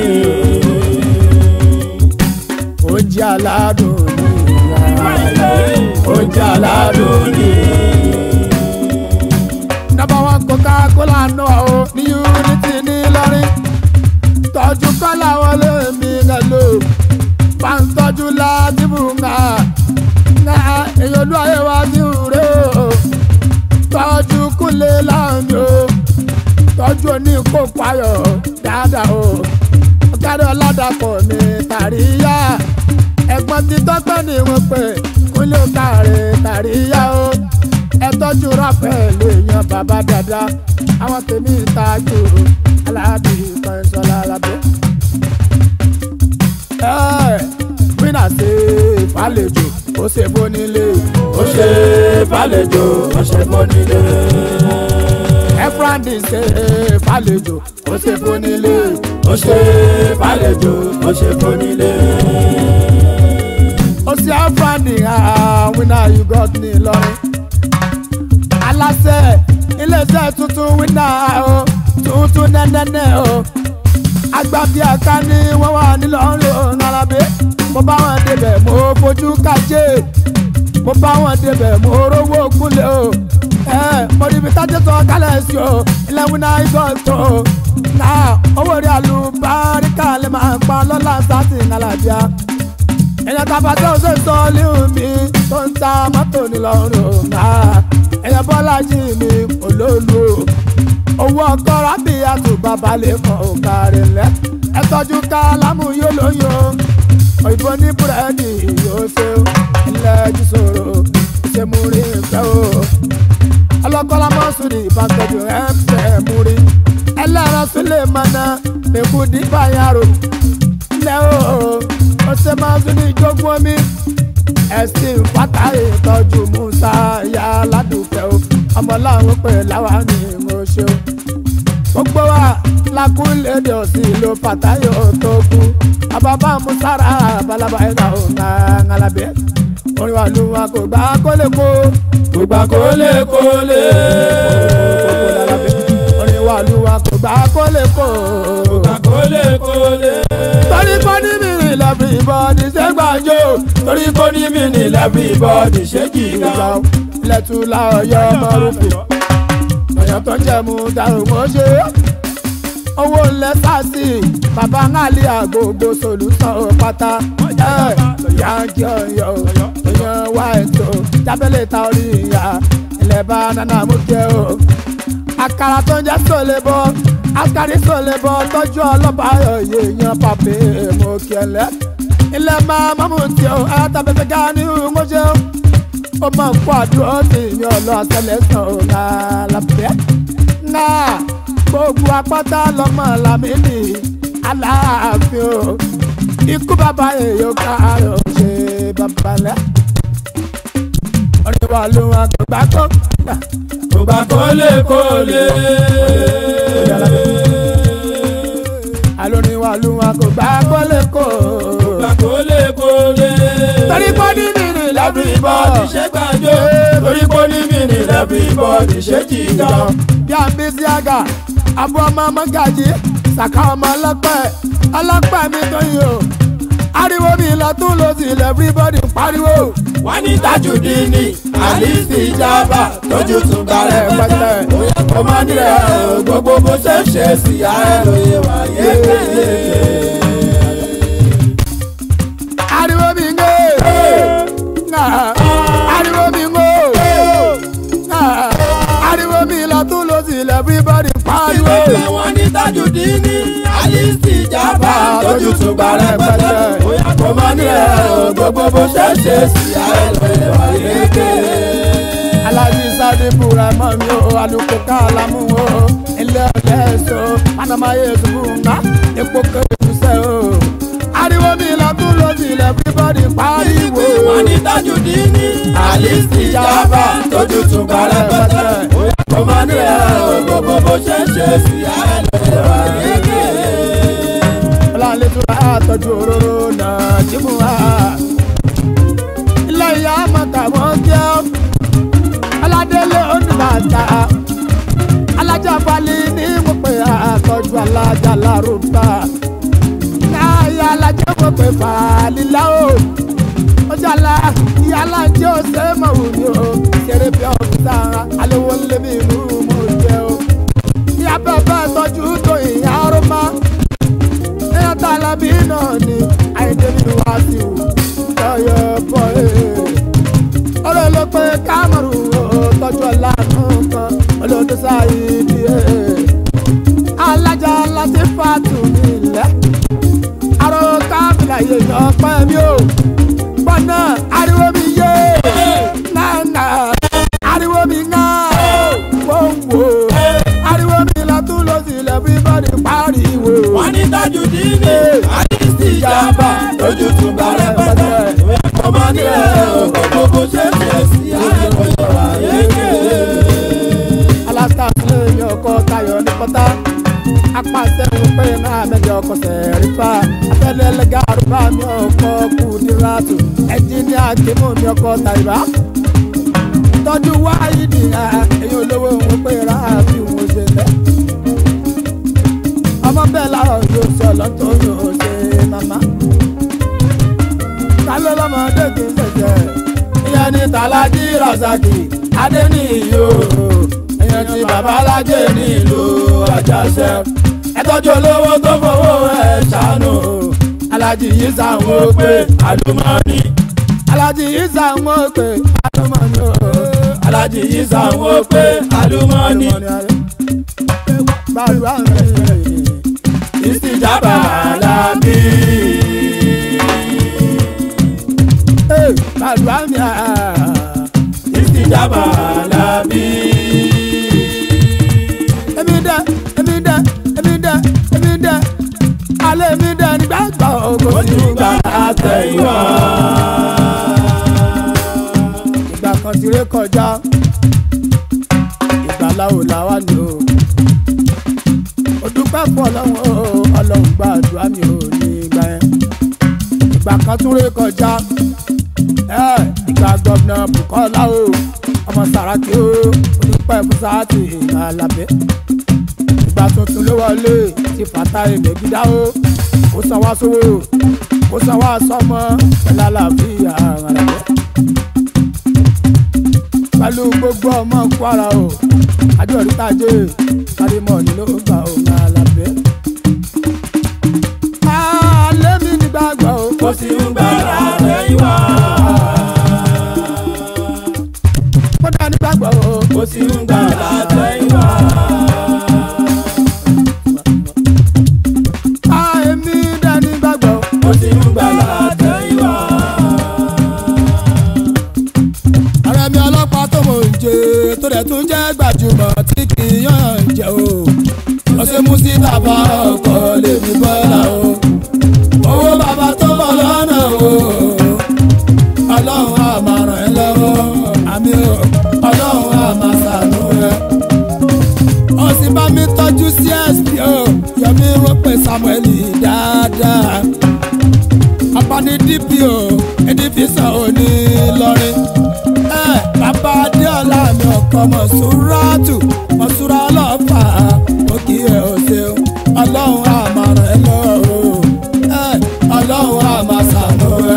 oúnjẹ aládùn ní àná. oúnjẹ aládùn ni. nọ́mbà wọn coca-cola náà o ní unity ní Ìlọrin tọ́jú kọ́lá wọn lèmi rẹ̀ lò bá ń tọ́jú ládìbò ńgà ńgà èyí olú ayé wa ti rè o tọ́jú kúnlé láàmì o tọ́jú oníkókó ayọ̀ dáadáa o ọ̀kadà ọ̀làdàpọ̀ ní tàríyá ẹ̀gbọ́n ti tọ́pẹ́ ní wọ́n pè kúnlé kàrè tàríyá o ẹ tọ́jú ráfẹ́ lè yan bàbá dáadáa àwọn tèmi ìtajú aláàbí kan sọlá alábẹ́. ẹ wínà ṣe fàlejò ó ṣe bó nílé ó ṣe fàlejò ó ṣe bó nílé. ẹfúrandì ṣe fàlejò ó ṣe bó nílé ó ṣe fàlejò ó ṣe bó nílé. ó ṣe ẹfúrandì wínà you got ní Ìlọrin aláṣẹ iléeṣẹ́ tuntun wínà o tuntun nẹ́nẹ́nẹ́ o agbábíàká ni wọ́n wà nílọrin òun alábẹ́ mo bá wọn débẹ̀ mo fojú kájé mo bá wọn débẹ̀ mo rówó kúnlẹ̀ o ẹ mo níbi tájẹ́ sọ kálẹ̀ sí o ilẹ̀ wínà igọ̀ tó o náà owó rí àlùbáríkà lè máa pa lọ́la sátì nàlàbíà èèyàn tàbá tó ṣe sọ líhùn mi tó ń ta mọ́tò nílọrin òun náà èèyàn bọ́lájì mi olóòlù owó ọkọ rábì àtùbà balẹ̀ kan ò kárí lẹ́ ẹ tọ́jú ká lámù yóò lóyún òyìnbó ní búrẹ́dì yóò ṣe ilẹ̀ jù sòrò ṣe mú rí ìfẹ́ o ọlọ́kọ́lá mọ́sùlì ìbátọ́jú ẹ̀ ń fẹ́ mú rí ẹlẹ́ran sílẹ̀ mọ́nà mẹ́kù dípà yàrá lẹ́ o ó ṣe máa tún ní ìjókòó omi ẹ̀sìn fatahi tọ́jú musa ìyá aládùúkẹ́ o ọmọ láwọn pè láwa ní mo ṣe o gbogbo wa lakunlede òsì ló fatahi tó kú ababa musara balaba ẹ̀ka ò ń ngalabe orin wa lu wa kò gbà kólekó kò gbà kólékólé. orin wa lu wa kò gbà kólekó kò gbà kólékólé. torí kò ní mìíràn lọ́bì ìbọn ní sẹ́gbàjò torí kò ní mí ní everybody ṣé kì í ìgbà ká. lẹ́tùlá ọ̀yọ́ mọ́rùfì ọ̀yọ́ tó jẹ́ mu dàrú mọ́ ṣe owó ńlẹ̀ sáàsì bàbá ńlá àgbògbò sòlùsàn ò pátá ẹ̀ yáǹkì ọ̀yọ́ èèyàn wá ètò jábẹ́lẹ̀ ta orí ìyá ilẹ̀ bá nánà mú kẹ́ o àkàrà tó ń jẹ́ sólébọ́ àkàrí sólébọ́ tọ́jú ọlọ́ba òye yan pàpé mo kẹlẹ́ ilẹ̀ máa mọ́mú tí o àtàbẹ̀fẹ̀ ká ní ìmọ̀ṣẹ́ o ó máa ń kó àdúró tí mi ò lọ ṣẹlẹ̀ sàn ó ńlá lábẹ́ ńlá gbogbo apáta lọ́mọ làmínì aláàfin o ikú bàbá èèyàn káàárọ̀ ṣe babalẹ̀ orin wa ló wọn kò gbà kó kò gbà kólékólé. alórin wa ló wọn kò gbà kó lẹ́kọ̀ọ́. kò gbà kólékólé. torí kò ní mìíràn everybody ṣé gbàjọ. torí kò ní mí ní everybody ṣé kì í ká. bí a ń bí sí àgà àbú ọmọ mọ́gàjì sàkà ọmọ ọlọ́pẹ́ ọlọ́pẹ́ mi tó yìí o ariwo mi lọ tún lọ sí ilẹ̀ everybody ń pariwo. wọ́n ní tajudeen ní alice ìjàmbá tójú tún gbàrẹ̀ pẹ́tẹ́. bóyá kò má nílẹ̀ o gbogbo bó ṣe ń ṣe sí ààrẹ lóye wá yékéyéké. ariwo mi ń gbé ariwo mi ń gbó ariwo mi lọ tún lọ sí ilẹ̀ everybody ń pariwo. ìwé wọn ní tajudeen ní alice ìjàmbá tójú tún gbàrẹ̀ pẹ́tẹ́. bóyá kò má nílẹ̀ o gbogbo bó ṣe ń ṣe sí ààrẹ lóye wá yékéyéké. alájí sáré búra mọ́ mi o alùpùpù kálámù o ilé ọ̀lẹ́ so panamaye tùbùnà epo kẹrìndínlẹ̀ o ariwo mi lọ tún lọ sí ilẹ̀ everybody pariwo. wọ́n ní tajudeen ní alice ìjàmbá tójú tún gbàrẹ̀ pẹ́tẹ́. bóyá kò má nílẹ̀ o gbogbo bó ṣe ń ṣe sí ààrẹ lóye wá yékéyéké. ọlọ́run tó bá tọ́jú òróró náà jímù wá. ilé ìyá mọ̀tà wọ́n jẹ́ aládélé oníbàtà alájà balẹ̀ ní mo pè àtọ́jú alájà lárúbá náà alájà mo pè fàálílà o ọjàlá ìyá alájẹ ọsẹ mọ̀wù ni o kéré bí ọ̀sán aléwọ́ lémi ìlú mo jẹ́ o ìyá bẹ́ẹ̀ bẹ́ẹ̀ tọ́jú tó ìyá ọ̀rọ̀ ẹ̀yà tá a lábí náà ni àìdè mi wá sí o lọ́yọ̀ bọ̀ ẹ́. ọ̀rọ̀ ló pé kámẹ́rù ó tọ́jú ọ̀làánú kan olódó sáyé bí ẹ̀. alájà láti fàtú mi lẹ́. àrò káfíńlá yé yan pẹ́ mi o. gbọ́nà ariwo mi yé nánà ariwo mi ńgá wọ́wọ́ ariwo mi lọ́tún lọ́sílẹ̀ everybody pariwo wọ́n ní tajudeen ní alice ìjàmbá lójú tún gbàrẹ̀ pẹ́tẹ́. bóyá kò má nílẹ̀ o gbogbo bó ṣe ń ṣe sí ààrẹ lóye wá yékéyéké. alasta sílẹ̀ mi ọkọ tayọ̀ ní pọ́tà apàṣẹ ń pè náà mẹ́jọ ọkọ sẹ̀rí fa abẹ́lẹ́ lẹ́gà àrùbá mi ọkọ kù ní ràtù ẹ̀jìnìá kìmù mi ọkọ tàyíbá tọ́jú wáyé ní ẹ̀yìn olówó ń pè rà bí wọ́n ṣe lẹ́ ọmọ bẹ́ẹ̀ láwọn yóò sọ lọ́tọ̀ yóò ṣe màmá kálọ́ lọ́mọdé kì í ṣẹ̀ṣẹ̀ ìyẹn ní tàlájí rasaki adéníyó ìyẹn tí babalájẹ nílùú àjàṣẹ ẹtọ́jú olówó tó fowó ẹ̀ ṣàánú alájí yìí sàwọn pé àlùmọ́ọ́nì alájí yìí sàwọn pé àlùmọ́ọ́nì o alájí yìí sàwọn pé àlùmọ́ọ́nì gbàdúrà mi ìsìjàmbá làbí. gbàdúrà mi ìsìjàmbá làbí. èmi dẹ èmi dẹ èmi dẹ èmi dẹ alẹ́ mi dẹ nígbà gbọ́ ògo sí ojúgbà àtẹ̀yìnwá. ti ré kọjá ìgbàláwo làwa ni o ó dúpẹ́ fún ọlọ́run o ọlọ́run gba àdúrà mi ò ní ìgbà yẹn ìgbà kan tún ré kọjá ẹ ìgbà gọ́vnà Bùkọ́lá o ọmọ Sàràkí o ó dúpẹ́ fún sáàtì Àlàbẹ́ ìgbà tuntun ló wọlé ti fàtà èmẹ̀gídá o ó san wá sówó ó san wá sọmọ pẹ̀lú àlàáfíà Àlàbẹ́ pẹ̀lú gbogbo ọmọ Kwara o àjọ ìrítàjẹ kárímọ̀ ni ló gbà ó ń Àlàbẹ́. alẹ́ mi nígbàgbọ́ o kò sí ń gbàrà lẹ́yìn wá. kódà nígbàgbọ́ o kò sí ń gbàrà lẹ́yìn wá. èmi dẹ̀ nígbàgbọ́ o. kò sí ń gbàrà lẹ́yìn wá. ọ̀rẹ́ mi ọlọ́pàá tó mò ń jẹ tó dẹ̀ tún jẹ́ gbajúmọ̀ tí kì í yàn jẹ́ o. ọ̀sẹ̀ musita bá ọkọ̀ lè fi bọ́lá o. owó bàbá tó bọ̀ lọ́nà o. ọlọ́run á máa ràn ẹ́ lọ́wọ́ àmì o. ọlọ́run á máa ṣàánú ẹ. ó sì bá mi tọ́jú csp o. yọmí wọ́n pè samuel dáadáa. abani dpo edifisa òní lọrin bàbá adéọlá mi ọkọ mọ̀súrátù mọ̀súrá ọlọ́fà ó kí ẹ ò ṣeun ọlọ́run á máa ràn ẹ́ lọ́wọ́ ẹ ọlọ́run á máa ṣàánú ẹ.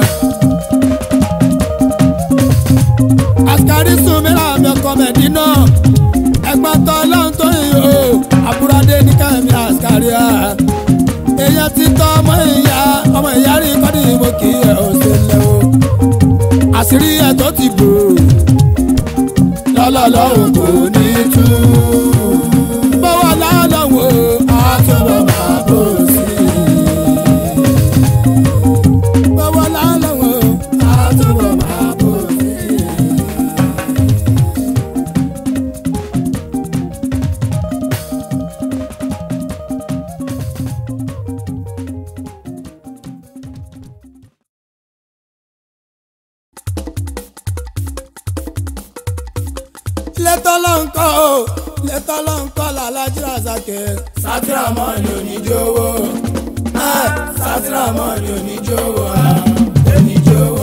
àṣkárí sùnmíra mi ọkọ mẹ́dínà ẹgbọ́n tó ọlọ́run tó yìn o àbúradé ní kẹ́mi àṣkárí à èèyàn ti tọ́ ọmọ ìyá ọmọ ìyá rí kọ́ni mo kí ẹ ò ṣe lẹ́wọ́ àṣírí ẹ̀ tó ti bò lọ́lọ́lọ́hùn kò ní tú. bọ́wọ́ lọ́lọ́wọ́ àtúbọ̀ máa bò sí. bọ́wọ́ lọ́lọ́wọ́ àtúbọ̀ máa bò sí. létọ́ ló ń kọ́ o létọ́ ló ń kọ́ làlájú razake. sátírà mọ́ ni oníjówó sátírà mọ́ ni oníjówó oníjówó.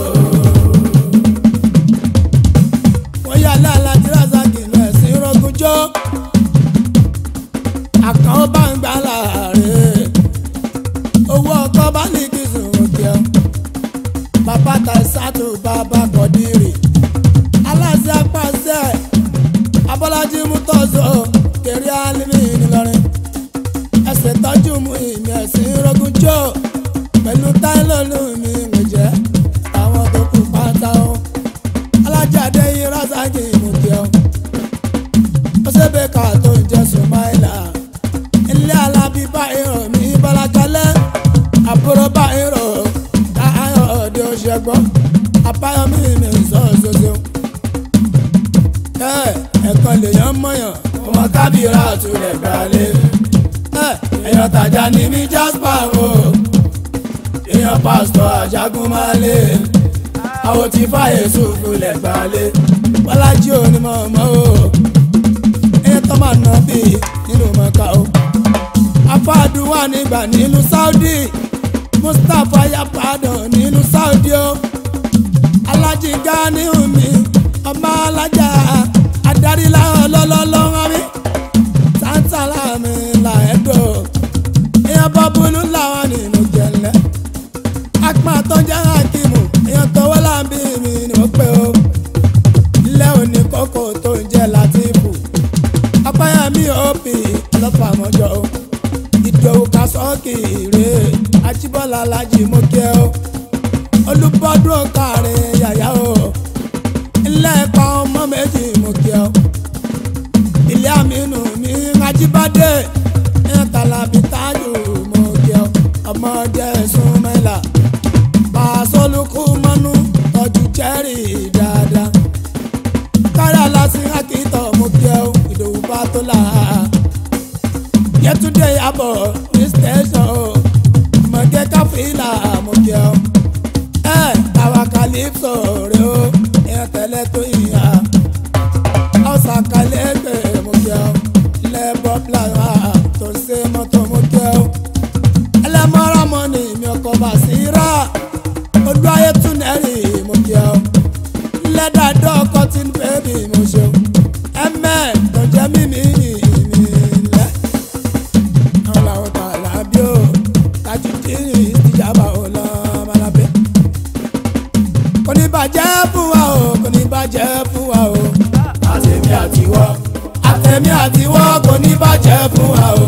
wọ́n yà làlájú razake lọ ẹ̀sìn rọ́gùnjọ́ àkàn bá ń gbà láàrin owó ọkọ̀ bá ní kí sùn òkè bàbá tàìsàtò bàbá kọ̀dírì aláṣẹ apàṣẹ abọ́lájí mútọ́sọ kéré alimi ńìlọrin ẹsẹ̀ tọ́jú mu ìmì ẹ̀sìn rọ́gùnjọ́ pẹ̀lú táìlọ́lù mi ńgbèjẹ́ àwọn tó kù pátá o alájáde yìí rásàkì ìmùkẹ́ o ó ṣẹ́bẹ̀ ká tó ń jẹ́ sùmáìlà ilé alábí báyìí mi bọ́lákalẹ́ àbúrò báyìí táyọ̀ ọ̀dẹ òṣègbọ́ apáyọmí mi sọ̀ọ́sọ̀ọ́sọ̀ ẹ̀kan lèèyàn mọ̀yàn ọmọ kábìrà àtúlẹ̀ gbalẹ̀ èèyàn tàjà ní mi jasper o èèyàn pásítọ̀ àjágún máa lé àwọn tí fàyè sùfúlẹ̀ gbalẹ̀ bọ́lájí onímọ̀ ọmọ o èèyàn tó máa nà bí nínú mọ́ká o afáàdùn wà nígbà nínú saudi mustapha yapadàn nínú saudi o alájí gani omi ọmọ alájà adarí láwọn lọ́lọ́lọ́wọ́ mi sáńtàlá mi là ẹ̀dọ̀ èèyàn bọ́ bulú làwọn nínú jẹ̀lẹ̀ apá tó jẹ́ hakimu èèyàn tọwọ́ láǹbí mi ni wọ́n pẹ́ o ilé òní kókó tó ń jẹ́ látìfù ọpẹ́yẹmí òbí ọlọ́pàá mọ́jọ́ o ìdòwú kásọ́ọ̀kì rè ajíbọ́lá alájí mọ́kẹ́ o olùbọ́dún káàrin yàyà o ilé ẹ̀kọ́ ọmọ méjì mú kí ọ. ilé àmínú mi ajíbádé ìtàlábí tájù mú kí ọ. ọmọdé súnmẹ́là pàṣọlùkù mọ́nú tọ́jú jẹ́rì dáadáa. kárí aláṣí akitọ̀ mú kí ọ ìdòwú bá tó là á. yẹtúndé yàbọ̀ ní station mọ̀gẹ́ káfíńlà ẹlẹ́dàá dọ́kọ̀ tí ń pè mí mo ṣeun ẹ̀mẹ́ tó jẹ́ mímí mi lẹ́ àwọn làwọn tà lábí o tajú kiri ìjàmbá ò lọ malabẹ́ kò ní bàjẹ́ fún wa o kò ní bàjẹ́ fún wa o àtẹ̀mí àtiwọ́ àtẹ̀mí àtiwọ́ kò ní bàjẹ́ fún wa o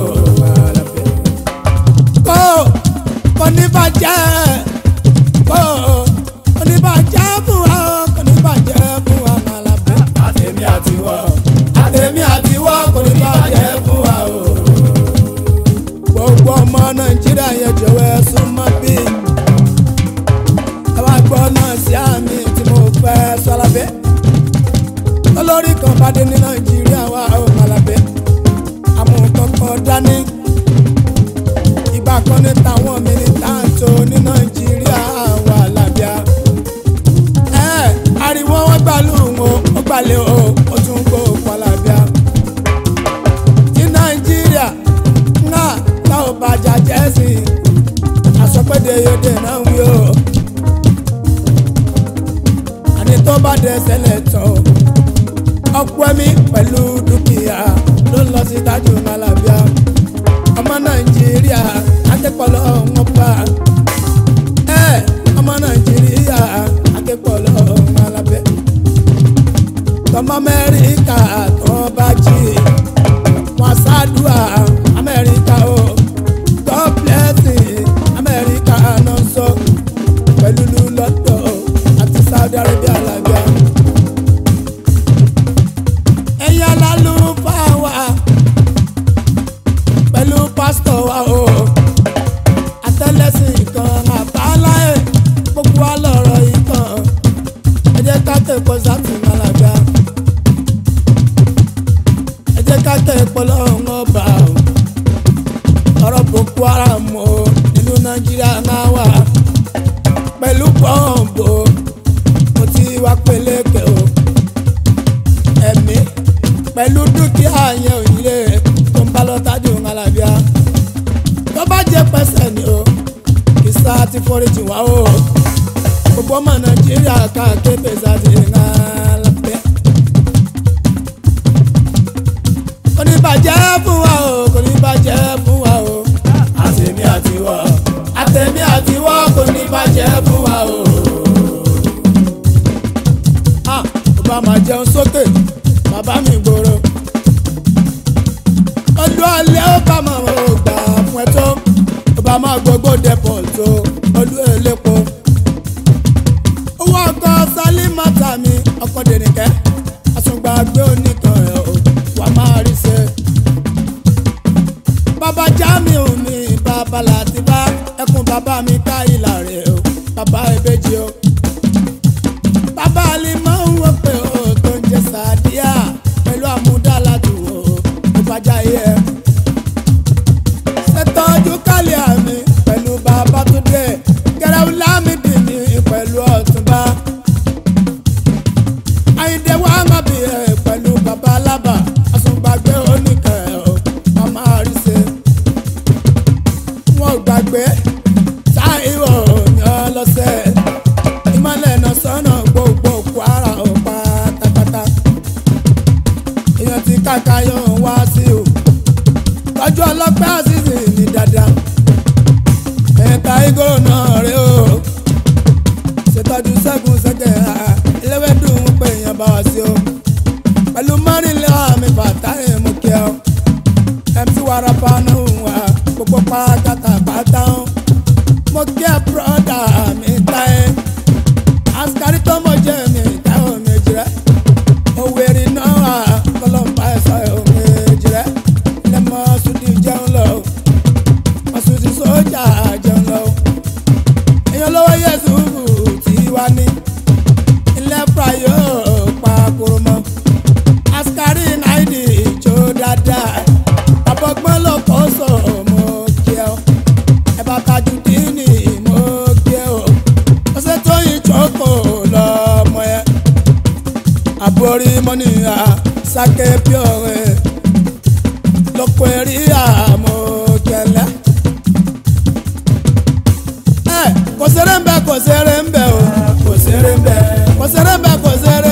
kò kò ní bàjẹ́ kò kò ní bàjẹ́ fún wa o kò ní bàjẹ́ fún wa malabẹ́ àtẹ̀mí àtiwọ́ àtẹ̀mí àtiwọ́ kò ní bàjẹ́ fún wa o. gbogbo ọmọ nàìjíríà yẹn jọ̀wọ́ ẹ súnmọ́ bí. ẹ wá gbọ́ náà sí àmì tí mo fẹ́ sọ lábẹ́. olórí kan bá dé ní nàìjíríà wà ó malabẹ́. àmúkọ́kọ́ dání. ìgbà kan ní táwọn mílítàǹtò ní nàìjíríà wà lábíà ẹ ariwo wọn gbàlú wọn ó gbalẹ̀ o ó tún gbó palabia. ti nàìjíríà náà tá ò bàjá jẹ́sì àsọpẹ́dẹ yóde náà ń wí o. àní tó bá dẹ sẹ́lẹ̀ tán ọ̀pọ̀ ẹ̀mí pẹ̀lú dúkìá ló ń lọ sí tájú malabia. ọmọ nàìjíríà akẹ́kọ̀ọ́ wọn bá ẹ ọmọ nàìjíríà akẹ́kọ̀ọ́ lọ́wọ́ alábẹ́ tọmọ amẹ́ríkà tó bá jí wọn ṣáàdúrà amẹ́ríkà o god bless you amẹ́ríkà náà sọ pẹ̀lú lọ́tọ̀ àti saudi arabia alábíà ẹ̀yin alálùfáà wa pẹ̀lú pásítọ̀ wa o àtẹlẹsìn kan àbáláyé gbogbo wa lọ̀rọ̀ ìtàn ẹ jẹ́ ká kẹ́kọ̀ọ́ sátì malaga ẹ jẹ́ ká kẹ́kọ̀ọ́ lọ́rùn ọba o ọ̀rọ̀ boko haram o nínú nàìjíríà máa wà pẹ̀lú pọ́ǹbù mo ti wá peléke o ẹ̀mí pẹ̀lú dúkìá yẹn òyìnbó tó ń bá lọ́tájú ńlábíà tó bá jẹ́ pẹ́sẹ̀ ni o kìsà ti foríjì wá o gbogbo ọmọ nàìjíríà káàkiri pèsè àti ìhà lápẹ́. kò ní bàjẹ́ fún wa o kò ní bàjẹ́ fún wa o àtẹ̀mí àtiwọ́ àtẹ̀mí àtiwọ́ kò ní bàjẹ́ fún wa o. Ah, ó bá máa jẹun sókè bàbá mi gbòòrò. olú alẹ́ ó bá máa mọ̀ ọ́ gbà fún ẹ tó ó bá máa gbogbo dẹ́pọ̀ tó olú elépo. owó ọkọ sálímọ́tà mi ọkọ̀ dènìkẹ́ àtúngbàgbé oníkan ẹ̀ o wà máa rí ṣe. bàbá Jamiu mi bàbá Latifa ẹkùn bàbá mi ká ìlà rẹ̀ o bàbá ìbejì o. bàbá alimọ̀ ń wọ pé o tó ń jẹ sàdíà pẹ̀lú àmúdáládù o tó bàjá yẹ. ṣètọ́jú kálí àmì pẹ̀lú bàbá tó dé gẹ̀rẹ́wù lámìdì mi pẹ̀lú ọ̀túnba. àyìndé wa má bì ẹ̀ pẹ̀lú bàbá alábà àsùngbàgbé oníkẹ́ o màmá àríṣe. wọn ò gbàgbé táìwò ní ọlọ́sẹ̀ ìmọ̀lẹ̀ náà sọ́nà gbogbo kwara ò pátápátá. èèyàn ti kàkà yóò wá sí o tọ́jú ọlọ́pẹ́ àṣìṣe ní dáadáa. ẹ̀ka igoro náà rè o ṣètọ́jú sẹ́gun sẹ́gẹ̀ ẹlẹ́wẹ̀dùn ń pè yàn bá wá sí o pẹ̀lú mọ́rìnlẹ́ àmì bàtàrí mú kí ọ mc warapa náà wà gbogbo pátá pátá ó mo kí ẹ bùrọ̀dà mi táyé asikari tó mọ̀ jẹ́ mi táwọn méjì rẹ̀ òwèrè náà wà kọlọ́mbà ẹ̀sọ́ ẹ̀ méjì rẹ̀ lẹ́mọ̀ sùdí jẹun lọ ọ̀sùdí sójà jẹun lọ èèyàn lọ́wọ́ yẹ̀sù tí wá ní ilé prayo pa kúrò mọ́ asikari náìdì ìjó dáadáa abọ́gbọ́n ló kọ́ sọ mo kí ẹ o ẹ bá tajú dínì mo kí ẹ o ọ̀sẹ̀ tó yìn jókòó lọ́mọ yẹn àbórí mọ́nìyà sáké píọ̀rẹ́ lọ́kọ̀ ẹ̀rí àmọ́ kẹlẹ́. ẹ kò sẹ́rẹ̀ ń bẹ kò sẹ́rẹ̀ ń bẹ o kò sẹ́rẹ̀ ń bẹ kò sẹ́rẹ̀ ń bẹ kò sẹ́rẹ̀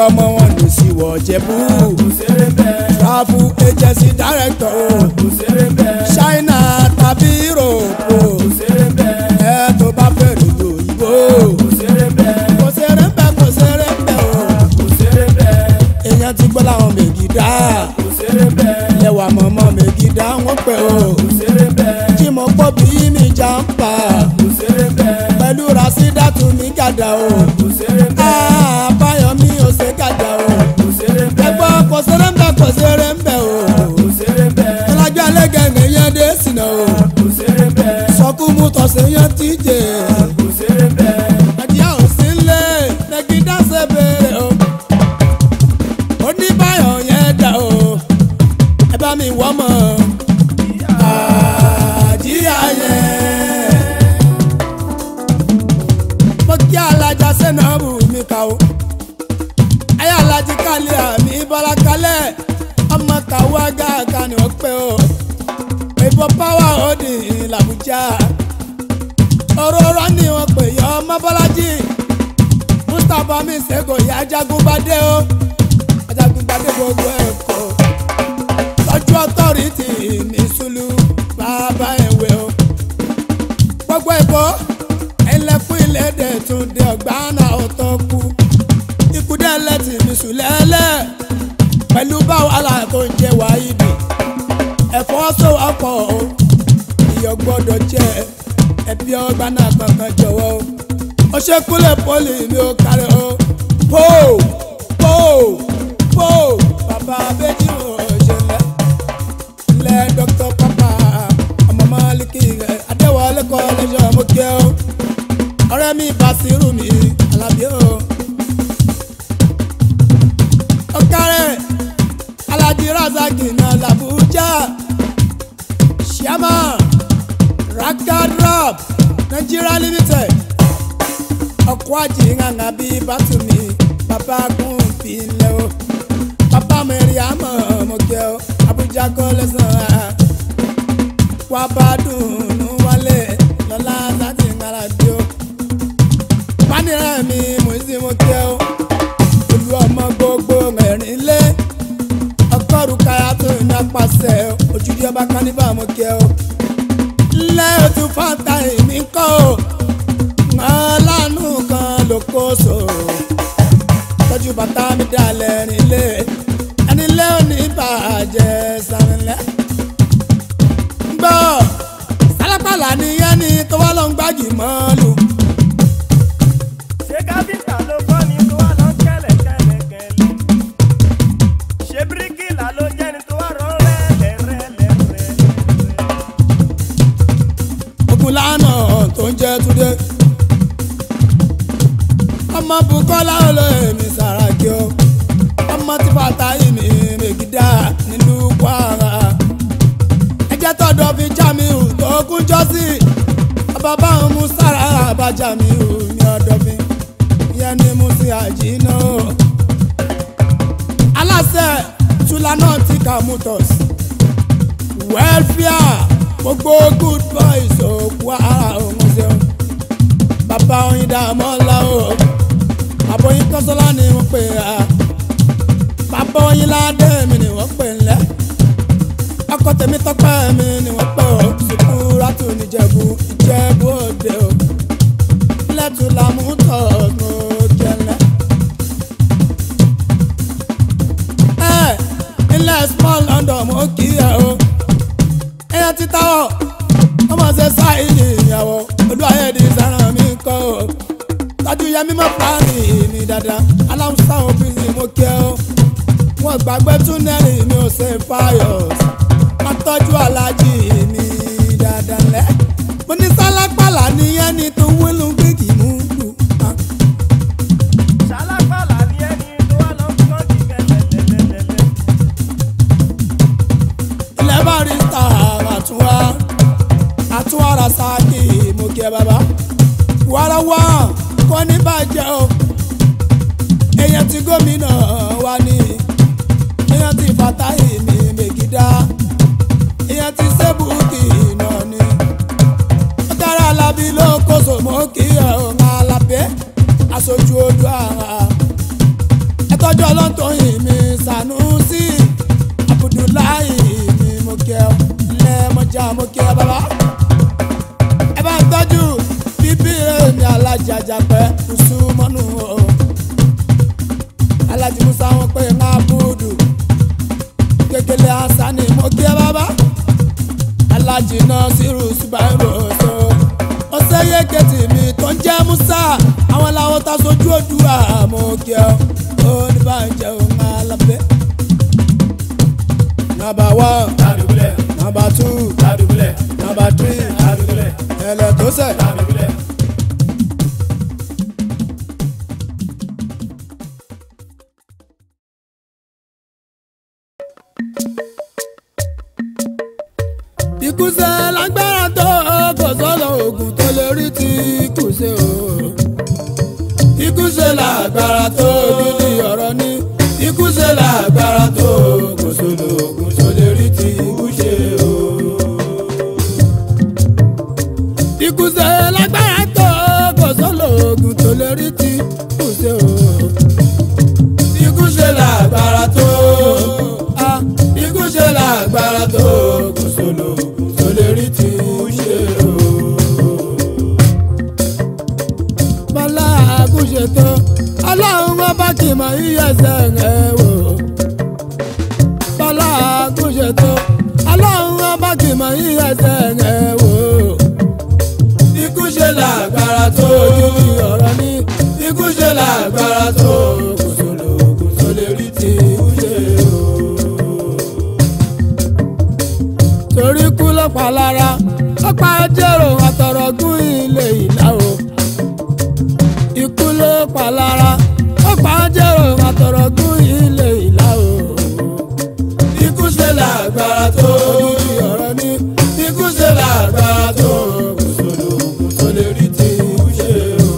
ọmọ wọn lù sí wọ̀ jẹ̀bú kò ṣeré bẹ́ẹ̀ travel agency director o kò ṣeré bẹ́ẹ̀ china tàbí europe o kò ṣeré bẹ́ẹ̀ ẹ tó bá fẹ́ lùlù òyìnbó kò ṣeré bẹ́ẹ̀ kò ṣeré ń bẹ kò ṣeré ń bẹ o kò ṣeré bẹ́ẹ̀ èèyàn ti gbọ́ láwọn mègìdá kò ṣeré bẹ́ẹ̀ ẹwà mọ̀mọ́ mègìdá wọ́n pẹ́ o kò ṣeré bẹ́ẹ̀ tí mo gbọ́ bí mi jà ń pa kò ṣeré bẹ́ẹ̀ pẹ̀lú rasídàtú mi gàdá o kò ṣeré bẹ́ẹ̀ àbáyọ̀mí ò ṣe gàdá o kò ṣeré bẹ́ẹ̀ ẹgbọ́ kò ṣeré ń bẹ kò ṣeré ń bẹ o kò ṣeré bẹ́ẹ̀ ọlájọ́ alẹ́gẹ̀gẹ̀ yẹn dé sínú o kò ṣeré bẹ́ẹ̀ sọkú mú tọ̀sẹ̀ yẹn ti jẹ kò ṣeré bẹ́ẹ̀ àjíyá ò sí lé mẹ́gídá ṣe béèrè o oníbàyọ̀ yẹn dà o ẹ bá mi wọ́ mọ́ àjíyá yẹn mo kí alájà sẹ́nàbù mi kà o ayé alájí kálí àmì bọ́lá kálẹ̀ ọmọ kàwá gàgà ni ó pé o ìbò páwá òdì làbújá òróró ni wọ́n pè yọ ọmọ bọ́lájì mustapha mi ṣègò ìyá ajagunbadé o ajagunbadé gbogbo ẹ̀kọ́ tọ́jú ọtọ́rìtì ní sùlù bàbá ìwé o gbogbo ìbò ẹlẹ́kùn ìlédè tún dé ọgbà náà ọ̀tọ̀ kú ikú dẹ́lẹ̀ tì mí sùn lẹ́lẹ́ pẹ̀lú báwàlà tó ń jẹ wáyídì ẹ̀fọ́ sọ̀wọ́pọ̀ o ìyọ̀ gbọ́dọ̀ jẹ́ ẹbí ọgbà náà kankan jọ̀wọ́ o ó ṣe kúlẹ̀ pọ́lì mi ò kárẹ̀ o pò pò pò bàbá abẹ́jì ò ṣe lẹ́ lẹ́ dókítà pápá ọmọ máàlìkì rẹ̀ adéwọlé kọ́ lẹ́jọ́ mo kẹ́ o ọ̀rẹ́ mi Bàṣírù mi Àlàbí o ọ̀kárẹ̀ Alhaji Razaki náà làbújá ṣíàmà rakarab Nigeria limited ọkọ̀ ajé ńgàngà bíi bàtúmí bàbá gùn fi lẹ́ o bàbá mẹ́rin àmọ́ mọ̀kẹ́ o Abuja kọ́ lẹ́sàn-án wà bá dùnú wálé lọ́lá láti ńgàrà bí o pánìrà mi mò ń sin mọ̀kẹ́ o olú ọmọ gbogbo ẹ̀rín lé ọgọ́rùn káyà tó ní apàṣẹ ojúdi ọba kánífà mọ̀kẹ́ o lẹ́ ojú fanta èmi kọ́ o ọlánú kan ló kó so tọ́jú bàtà mi dalẹ̀ nílé ẹni lé òní bàjẹ́ sàrìnlẹ̀. gbọ́ sálápàlà nìyẹn ni tó wá lọ ń gbági mọ́lù. ṣé káfíńtà ló kọ́ ni tó wà lọ kẹ́lẹ̀ kẹ́lẹ̀ kẹ́lẹ̀ ṣé bíríkìlà ló jẹ́ ni tó wà rọ rẹ́lẹ̀ rẹ́lẹ̀ rẹ́lẹ̀. ogun lánà tó ń jẹ́ túndé. ọmọ bukola olóyèmí sàràkí o ọmọ tí bàtà yìí mi mègídà nílùú kwara. ẹjẹ́ tọ́dọ̀ fi jamiu tó kún jọ́sí ọba báwọn mú sára bá jamiu ní ọ̀dọ̀ mi ìyẹn ni mo sì àjìnà o. aláṣẹ tulana ti kà motors welfare gbogbo good boys òkú ara òun ṣeun bàbá oyin dààmú ọ̀la o àbóyin kọ́sọ́lá ni wọ́n pè á bàbá oyin ládé mi ni wọ́n pè ńlẹ́ ọkọ tèmi tọpẹ́ mi ni wọ́n pè ó sùkú rátù níjẹ̀bú ìjẹ̀bú òde o lẹ́tù làmútọ̀ ló jẹlẹ̀. ẹ ilẹ̀ small London mo kì í ẹ o ẹyàn ti táwọ̀ ọmọ ṣe sáìlì ìyàwó olú ayédi sàrán mi kọ́ o tọ́jú yẹmí mọ́ pààlì mi dáadáa aláwùsá obìnrin mo kẹ́ o wọn gbàgbé túnẹ́lì mi ò ṣe fáyọ̀ wọn tọ́jú alájì mi dáadáa lẹ́ mo ní sálápàlà nìyẹn ní tó wílù gbígbì mú lù. ṣálápàlà ni ẹni tó wà lọ kọ́ọ̀kì kẹ́lẹ̀lẹ́lẹ́lẹ́. ilẹ̀ barista àtúwá àtúwá rasaki mo kí ẹ bàbá wàràwà kò ní bàjẹ́ o èèyàn tí gómìnà wa ní èèyàn tí fatahi mi mègídá èèyàn tí sẹ́bùkì náà ní ó dára alábí ló kóso mo kí ẹ o alábẹ́ aṣojú ojú ara ẹ tọ́jú mo kí ẹ bàbá. ẹ bá ń tọ́jú bíbí èmi alájàjà pẹ́ kùsù mọ́nú o. alájí musa wọn pé ń abúdù kékeré asani mo kí ẹ bàbá. alájí náà sírù subairo so. ó sẹ́yẹ kẹ́tì mi tó ń jẹ́ musa àwọn làwọn ta sojú òdùwà mo kí ẹ ó ní bá ń jẹun alábẹ́. Number one, Adùbúlẹ̀, number two, adùbúlẹ̀, number three, adùbúlẹ̀, ẹlẹ tó sẹ̀. adùbúlẹ̀. Ikú ṣe lágbára tó kò sọ́dọ̀ oògùn tó lè rí ti ikú ṣe o. Ikú ṣe lágbára tó gidi ọ̀rọ̀ ní. Ikú ṣe lágbára tó kò sọ́dọ̀ oògùn tó lè rí ti ikú ṣe o. Ikú ṣe lágbára tó kò sọ́dọ̀ oògùn tó lè rí ti ikú ṣe o. Ikú ṣe lágbára tó. Ah, Ikú ṣe lágbára tó kò sọ́dọ̀ oògùn tó lè rí ti ikú ṣe o bọ́lá àgùnṣètò ọlọ́run wọn bá kì í mọ iyẹ̀sẹ̀ rẹ̀ wò. bọ́lá àgùnṣètò ọlọ́run wọn bá kì í mọ iyẹ̀sẹ̀ rẹ̀ wò. ikú ṣe lágbára tó ojúbi ọ̀rọ̀ ní ikú ṣe lágbára tó kò sólò kò sólè rí ti ikú ṣe o. torí kú ló pa lára ó pa jẹ́rò àtọ̀rọ̀gún ilé ìlà o ikú ló pa lára ó pa jẹ́rò àtọ̀rọ̀gún ilé ìlà o. ikú ṣe lágbára tó ojúdi ọ̀rọ̀ ní ikú ṣe lágbára tó kò sódò ogun tó lè rí ti ikú ṣe o.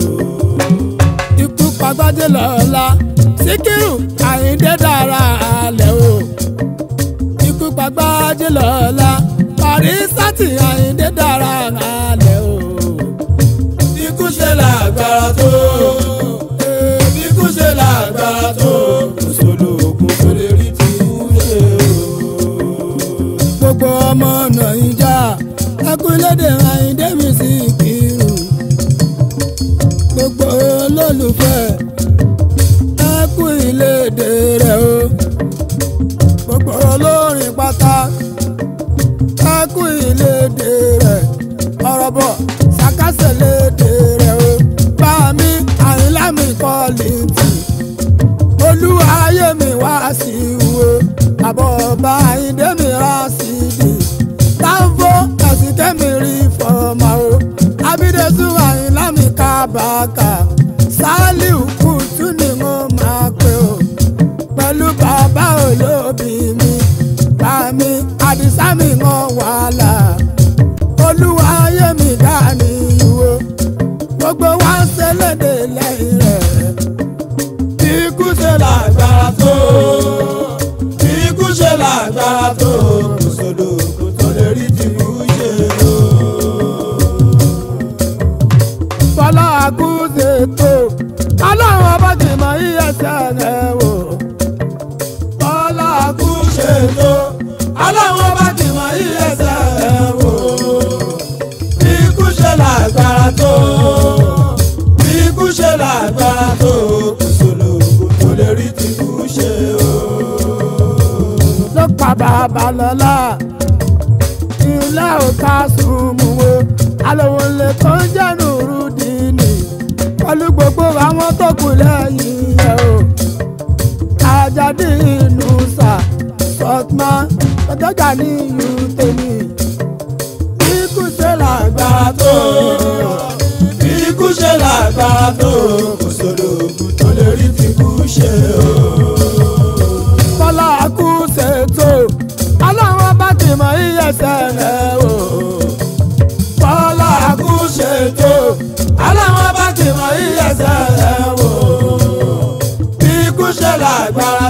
ikú pagbádé lọ́la síkírù àyíndé dára alẹ́ o. ikú pagbádé lọ́la parísátì àyíndé dára alẹ́ o ikú ṣe lágbára tó ikú ṣe lágbára tó kò sólò ogun tó lè rí ti ikú ṣe o. gbogbo ọmọ nàìjà ẹkúlédè àyíndé mi sí kírù gbogbo olólùfẹ́ ẹkú ìlédè rẹ̀ o gbogbo olórin pátá ẹkú ìlédè rẹ̀ ọ̀rọ̀ bọ̀ sàkásẹ̀ lédè rẹ̀ o bá mi àyìnlá mi kọ́ lìtì olúwa ayé mi wá sí wo àbọ̀ ọba àyíndé mi rà sí di táǹfó ẹ̀sìn kẹ́mi rí fọmọ o abídẹ́sù àyìnlá mi kábàákà sálíù kùtù ni mo máa pè o pẹ̀lú bàbá olóbì mi bá mi àdìsá mi ń wàhálà olúwa ayé mi dání ìwò gbogbo wa ń ṣẹlẹ̀dẹ̀ lẹ́yìn rẹ̀. ikú ṣe lágbára tó ikú ṣe lágbára tó kò sódò kò tó lè rí tìbú ṣe o. bọ́lá àkúṣe tó ọlọ́run ọba ti mọ iyẹ̀sẹ̀ rẹ̀ wò. bọ́lá àkúṣe tó ọlọ́run ọba ti mọ iyẹ̀sẹ̀ rẹ̀ wò ikú ṣe lágbára tó ikú ṣe lágbára tó kò sólò kò tó lè rí ti kú ṣe o. ló pa bàbá lọ́la ilé òkà sùnmù wo alówó lè tó ń jẹ́nu rúdìní pẹ̀lú gbogbo àwọn tó kù lẹ́yìn ẹ̀ o. Àjàdí inú sà sọ́tmá ọjọ́gà ní ìlú tèmi ikú ṣe lágbára tó ikú ṣe lágbára tó kò sódò òkú tó lè rí ti kú ṣe o. bọ́lá kú ṣètò ọlọ́run bá ti mọ iyẹ̀sẹ̀ rẹ̀ o. bọ́lá kú ṣètò ọlọ́run bá ti mọ iyẹ̀sẹ̀ rẹ̀ o. ikú ṣe lágbára